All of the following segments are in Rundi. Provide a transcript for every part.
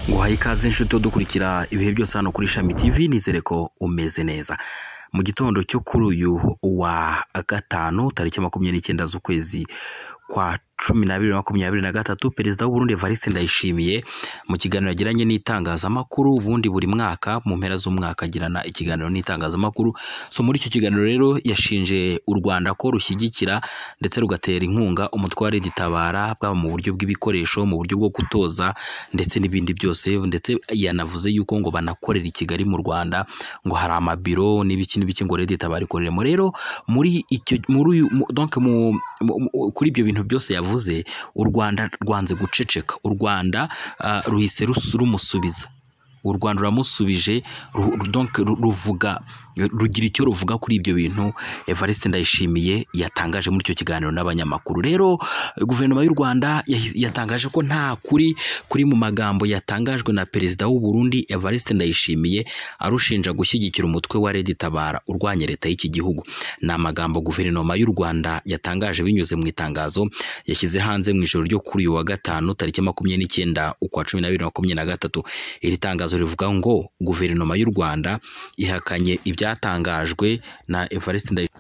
nguhaye ikaze inshuti dukurikira ibihe byose hano kuri Shami TV nizere ko umeze neza mu gitondo cyo kuri uyu wa gatanu tariki makumyabiri n'icyenda z'ukwezi kwa cumi n'abiri na makumyabiri na gatatu perezida w'uburundi evariste ndayishimiye mu kiganiro yagiranye n'itangazamakuru ubundi buri mwaka mu mpera z'umwaka agirana ikiganiro n'itangazamakuru so muri icyo kiganiro rero yashinje u rwanda ko rushyigikira ndetse rugatera inkunga umutwe wa Red Tabara bwaba mu buryo bw'ibikoresho mu buryo bwo gutoza ndetse n'ibindi byose ndetse yanavuze yuko ngo banakorera i kigali mu rwanda ngo hari amabiro n'ibiki n'ibiki ngo Red Tabara ikoreremo rero muri icyo muri uyu mu- donc mu, mu, mu- kuri ibyo bintu byose yavuze u rwanda rwanze guceceka u rwanda ah, ruhise rus- rumusubiza u rwanda ruramusubije ru- ru- donc ru- ruvuga rugira icyo ruvuga kuri ibyo bintu evariste ndayishimiye yatangaje muri icyo kiganiro n'abanyamakuru rero guverinoma y'u rwanda yahi- yatangaje ko nta kuri kuri mu magambo yatangajwe na perezida w'u burundi evariste ndayishimiye arushinja gushyigikira umutwe wa Red Tabara urwanya leta y'iki gihugu ni amagambo guverinoma y'u rwanda yatangaje binyuze mu itangazo yashyize hanze mu ijoro ryo kuri uyu wa gatanu tariki makumyabiri n'icyenda ukwa cumi n'abiri na makumyabiri na gatatu iri tangazo rivuga ngo guverinoma y'u rwanda ihakanye ibyatangajwe na evariste ndayishimiye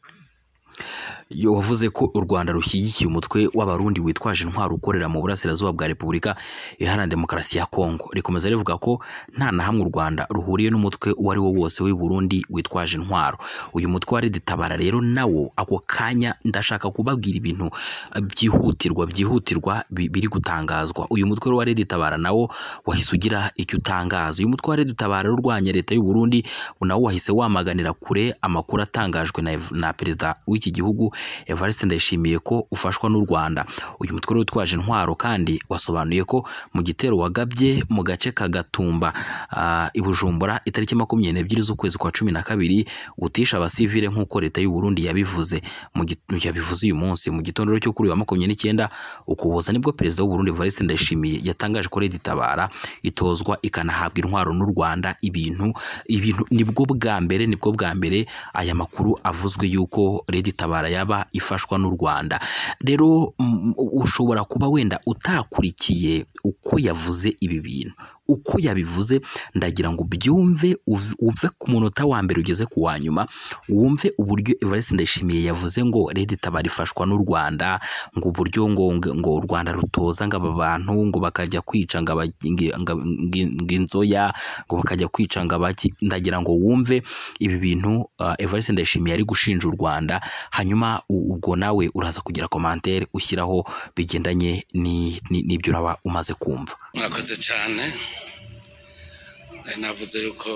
yo wavuze ko u Rwanda rushyigikiye umutwe w'abarundi witwaje intwaro ukorera mu burasirazuba bwa Repubulika Iharanira Demokarasi ya Kongo rikomeza rivuga ko nta na hamwe u Rwanda ruhuriye n'umutwe uwo ari wo wose w'i Burundi witwaje intwaro uyu mutwe wa Red Tabara rero nawo ako kanya ndashaka kubabwira ibintu eh, byihutirwa byihutirwa bi- biri gutangazwa uyu mutwe wa Red Tabara nawo wahise ugira icyo utangaza uyu mutwe wa Red Tabara rero urwanya leta y'u Burundi nawo wahise wamaganira kure amakuru atangajwe na, na perezida w'iki gihugu Evariste Ndayishimiye ko ufashwa n'u Rwanda uyu mutwe rero utwaje intwaro kandi wasobanuye ko mu gitero wagabye mu gace ka Gatumba ah, i Bujumbura itariki makumyabiri n'ebyiri z'ukwezi kwa cumi na kabiri utisha abasivile nk'uko leta y'u Burundi yabivuze mu git- yabivuze uyu munsi mu gitondo cyo kuri uyu wa makumyabiri n'icyenda ukuboza nibwo perezida w'u Burundi Evariste Ndayishimiye yatangaje ko Red Tabara itozwa ikanahabwa intwaro n'u Rwanda ibintu ibintu nibwo bwa mbere nibwo bwa mbere aya makuru avuzwe yuko Red Tabara yaba ifashwa n'u Rwanda rero mm, ushobora kuba wenda utakurikiye uko yavuze ibi bintu uko yabivuze ndagira ngo ubyumve uv- uve ku munota wa mbere ugeze ku wa nyuma wumve uburyo Evariste Ndayishimiye yavuze ngo Red Tabara ifashwa n'u Rwanda ngo uburyo ngo ngo ngo u Rwanda rutoza ngo aba bantu ngo bakajya kwica ngo aba- ngi- nga- ngi- ngo inzoya ngo bakajya kwica ngo abaki ndagira ngo wumve ibi bintu uh, Evariste Ndayishimiye ari gushinja u Rwanda hanyuma u- ubwo nawe uraza kugira commentaire ushyiraho bigendanye ni- ni- n'ibyo uraba umaze kumva mwakoze cyane Nari navuze yuko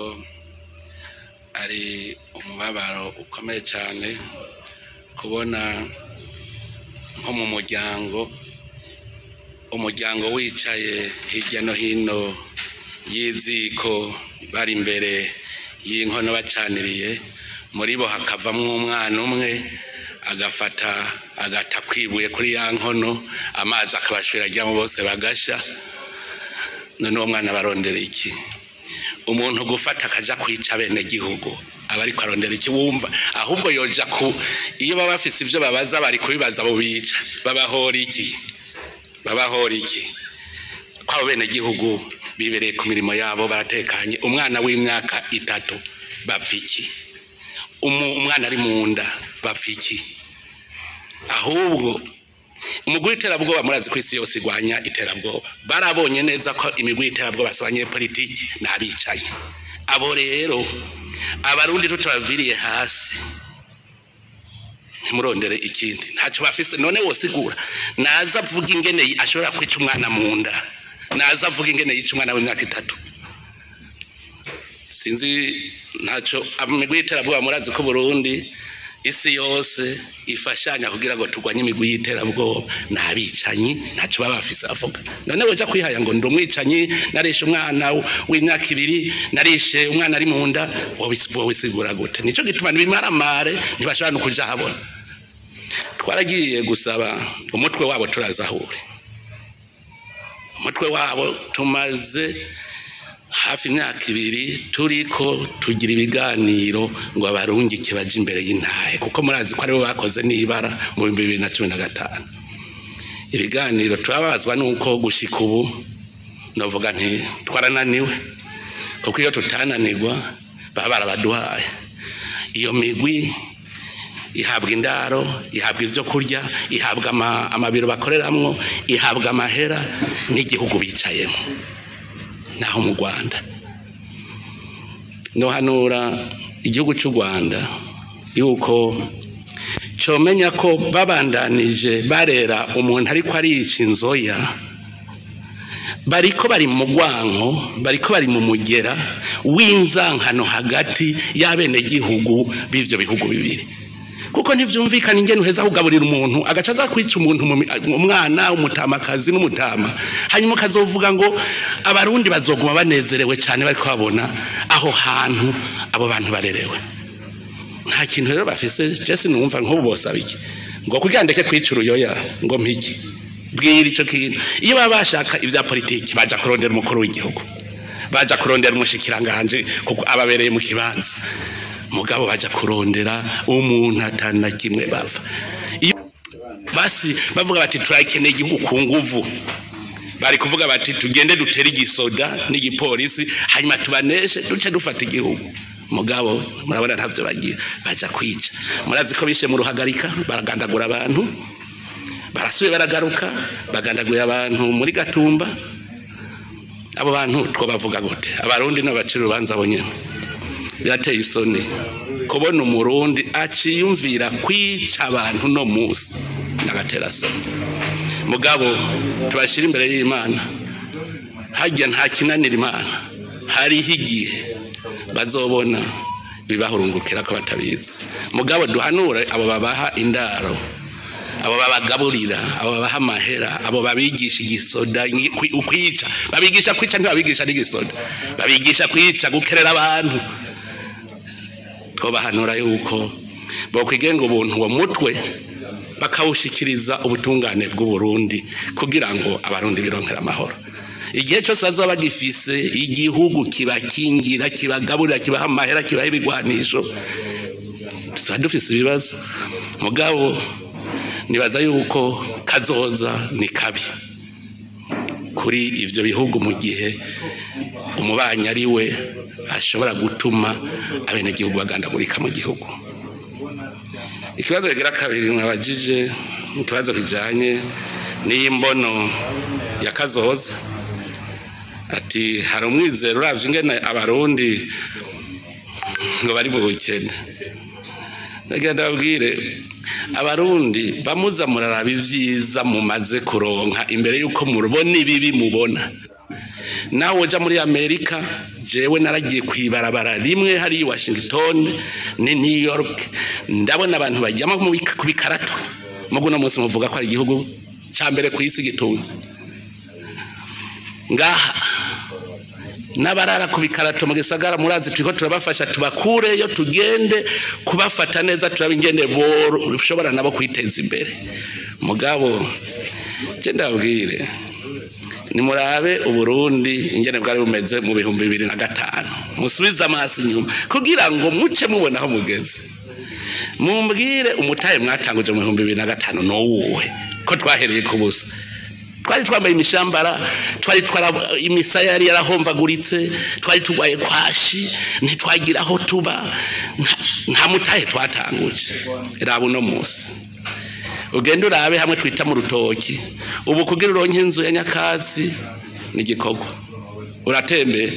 ari umubabaro ukomeye cyane kubona nko mu muryango umuryango wicaye hirya no hino y'iziko bari imbere y'inkono bacaniriye muri bo hakavamo umwana umwe agafata agata kwibuye kuri ya nkono amazi akabashira ajyamo bose bagasha none uwo mwana barondera iki umuntu gufata akaja kwica bene gihugu aba ariko arondera iki wumva ahubwo yoja ku iyo baba bafise ivyo babaza bari kubibaza abo bica babahora iki babahora iki kwabo bene gihugu bibereye ku mirimo yabo baratekanye umwana w'imyaka itatu bapfa iki Umu- umwana ari mu nda bapfa iki ahubwo umugwi w'iterabwoba murazi ko isi yose igwanya iterabwoba barabonye neza ko imigwi y'iterabwoba si abanyepolitiki ni abicanyi abo rero abarundi tutabaviriye hasi ntimurondere ikindi ntacyo bafise none wosigura naza avuga ingene ashobora kwica umwana mu nda naza avuga ingene yica umwana w'imyaka itatu sinzi ntacyo imigwi y'iterabwoba murazi ko Burundi isi yose ifashanya kugira ngo turwanye imigwi y'iterabwoba ni abicanyi ntacyo baba bafise avuga none woja kwihaya ngo ndi umwicanyi narishe umwana w'imyaka ibiri narishe umwana ari mu nda wowe wisigura gute nico gituma ntibimaramare ntibashobora no kuja habona twaragiye gusaba umutwe wabo turazahure umutwe wabo tumaze hafi imyaka ibiri turiko tugira ibiganiro ngo abarungike baje imbere y'intahe kuko murazi ko aribo bakoze n'ibara mu bihumbi bibiri na cumi na gatanu ibiganiro turababazwa nuko gushika ubu ndavuga nti twarananiwe kuko iyo tutananirwa baba barabaduhaye iyo migwi ihabwa indaro ihabwa ibyo kurya ihabwa amabiro bakoreramwo ihabwa amahera n'igihugu bicayemo naho mu rwanda nohanura igihugu cy'u rwanda yuko comenya ko babandanije barera umuntu ariko arica inzoya bariko bari mu gwanko bariko bari mu mugera w'inzankano hagati y'abenegihugu b'ivyo bihugu bibiri kuko ntivyumvikana ingene uheza kugaburira umuntu agaca aza kwica umuntu umwana umutamakazi n'umutama hanyuma ukazovuga ngo abarundi bazoguma banezerewe cyane bariko babona aho hantu abo bantu barerewe nta kintu rero bafise jesi numva nk'ubu bosaba iki ngo kugira ndeke kwica uruyoya ngo mpiki bwira icyo kintu iyo baba bashaka ibya politiki baja kurondera umukuru w'igihugu baja kurondera umushikiranganje kuko ababereye mu kibanza mugabo baja kurondera umuntu atana kimwe bava iyo basi bavuga bati turakeneye igihugu ku nguvu bari kuvuga bati tugende dutere igisoda n'igipolisi hanyuma tubaneshe duce dufata igihugu mugabo murabona ntavyo bagira baja kwica murazi ko bishe mu ruhagarika baragandagura abantu barasuye baragaruka bagandagura abantu muri gatumba abo bantu two bavuga gute abarundi n'abacira urubanza abo nyene birateye isoni kubona umurundi aciyumvira kwica abantu no musi nagatera soni mugabo tubashira imbere y'imana harya nta kinanira imana hariho igihe bazobona bibahurungukira ko batabizi mugabo duhanure abo babaha indaro abo babagaburira abo babaha amahera abo babigisha igisoda kwica babigisha kwica ntibabigisha n'igisoda babigisha kwica gukerera abantu twobahanura yuko bokwigenga ubuntu uwo mutwe bakawushikiriza ubutungane bw'uburundi kugira ngo abarundi bironkere amahoro igihe cyose bazaba bagifise igihugu kibakingira kibagaburira kibaha amahera kibaha ibigwanisho tuzaba dufise ibibazo mugabo nibaza yuko kazoza ni kabi kuri ivyo bihugu mu gihe umubanyi ari we ashobora gutuma abenegihugu bagandagurika mu gihugu ikibazo kigira kabiri mwabajije ikibazo kijanye n'iyi mbono ya kazoza ati hari umwizero uravye ingene abarundi ngo bari mu bukene ndagenda babwire abarundi bamuza muraraba ivyiza mumaze kuronka imbere yuko mubona ibibi mubona nawe uja muri amerika jewe naragiye kwibarabara rimwe hari i washington ni new york ndabona abantu bajyamo ku bikarato mugu uno munsi muvuga ko ari igihugu ca mbere ku isi gituze ngaha n'abarara ku bikarato mu gisagara murazi turiko turabafasha tubakureyo tugende kubafata neza turabe ingene boshobora nabo kwiteza imbere mugabo je ndabwire nimurabe uburundi ingene bwari bumeze mu bihumbi bibiri na gatanu musubize amaso inyuma kugira ngo muce mubona aho mugeze mumbwire umutahe mwatanguje mu bihumbi bibiri na gatanu nowuwe ko twahereye ku busa twari twambaye imishambara twari twara imisaya yari yarahomvaguritse twari turwaye kwashi ntitwagira aho tuba nta mutahe twatanguje raba uno munsi ugenda urabe hamwe twita mu rutoki ubu kugira uronke inzu ya nyakatsi ni igikorwa uratembera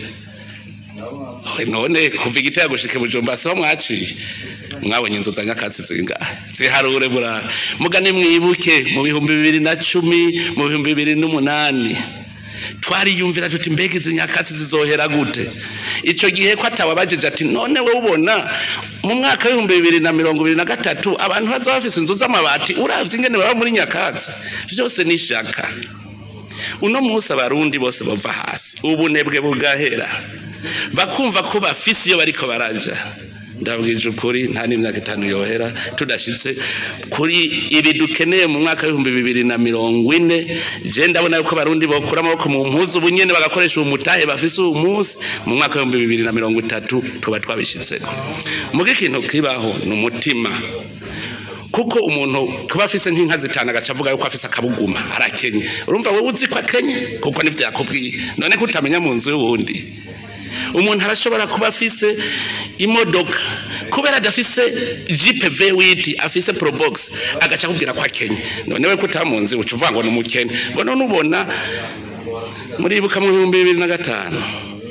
none kuva igitego gushika bujumba siho mwaciye mwabonye inzu za nyakatsi zingahe ziharure burara mugane mwibuke mu bihumbi bibiri na cumi mu bihumbi bibiri n'umunani twariyumvira tuti mbega izi nyakatsi zizohera gute icyo gihe ko atababajije ati none wowe ubona mu mwaka w'ibihumbi bibiri na mirongo ibiri na gatatu abantu bazaba bafise inzu z'amabati uravye ingene baba muri nyakatsi vyose ni ishaka uno munsi abarundi bose bava hasi ubunebwe bugahera bakumva ko bafise iyo bariko baraja ndabwije ukuri nta n'imyaka itanu yohera tudashitse kuri ibi dukeneye mu mwaka w'ibihumbi bibiri na mirongo ine je ndabona yuko abarundi bokura amaboko mu mpuzu ubu nyene bagakoresha uwo mutahe bafise uwo munsi mu mwaka w'ibihumbi bibiri na mirongo itatu tuba twabishitseko muga ikintu kibaho ni umutima kuko umuntu kuba afise nk'inka zitanu agaca avuga yuko afise akabuguma arakenye urumva wowe uzi ko akenye kuko nivyo yakubwiye none ko utamenya mu nzu y'uwundi umuntu arashobora kuba afise imodoka kubera adafise jipe vewiti afise probox agaca akubwira ko akenye none we ko utamunzi uca uvuga ngo ni umukene ngo none ubona muribuka mu bihumbi bibiri na gatanu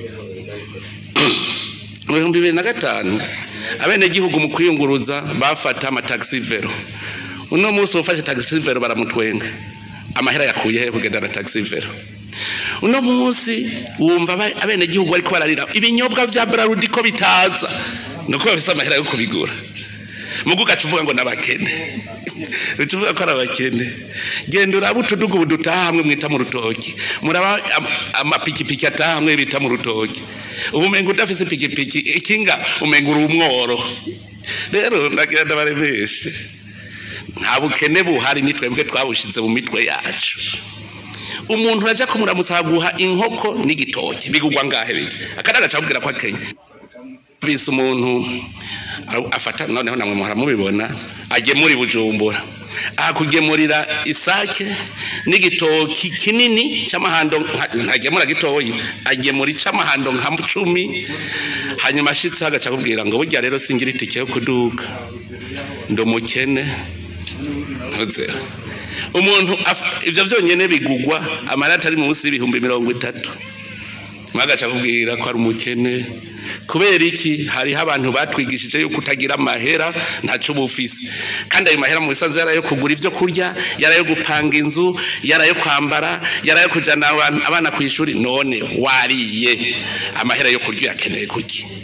mu bihumbi bibiri na gatanu abenegihugu mu kwiyunguruza bafata amatagisi vero uno munsi ufashe tagisi vero baramutwenga amahera yakuye he kugenda na tagisi vero uno munsi wumva abenegihugu bariko bararira ibinyobwa vya brarudi ko bitaza nuko bafise amahera yo kubigura mugu ugaca uvuga ngo n'abakene uca uvuga ko ari abakene genda uraba utudugu ubu dutaha hamwe mwita mu rutoki muraba amapikipiki ataha hamwe bita mu rutoki ubu umenga udafise ipikipiki ikinga umenga uri umworo rero ndagira ndabaremeshe nta bukene buhari ni twebwe twabushize mu mitwe yacu umuntu uraja kumuramutsa aguha inkoko n'igitoki bigugwa ngahe bige akandi agaca amubwira ko akenye vise umuntu afata noneho namwe muhora mubibona agemura bujumbura akugemurira isake n'igitoki kinini c'amahando ntagemura gitoyi agemura ic'amahando nka cumi hanyuma ashitse agaca akubwira ngo burya rero singira itike yo kuduga ndi umukene ntuze umuntu ivyo vyonyene bigugwa amarata ari munsi y'ibihumbi mirongo itatu mwagaca akubwira ko ari umukene kubera iki hariho abantu batwigishije yuko utagira amahera ntaco bufise kandi ayo mahera mu bisanzwe yarayo kugura ivyo kurya yarayo gupanga inzu yarayo kwambara yarayo kujana abana ku ishuri none wariye amahera yo kurya uyakeneye kuki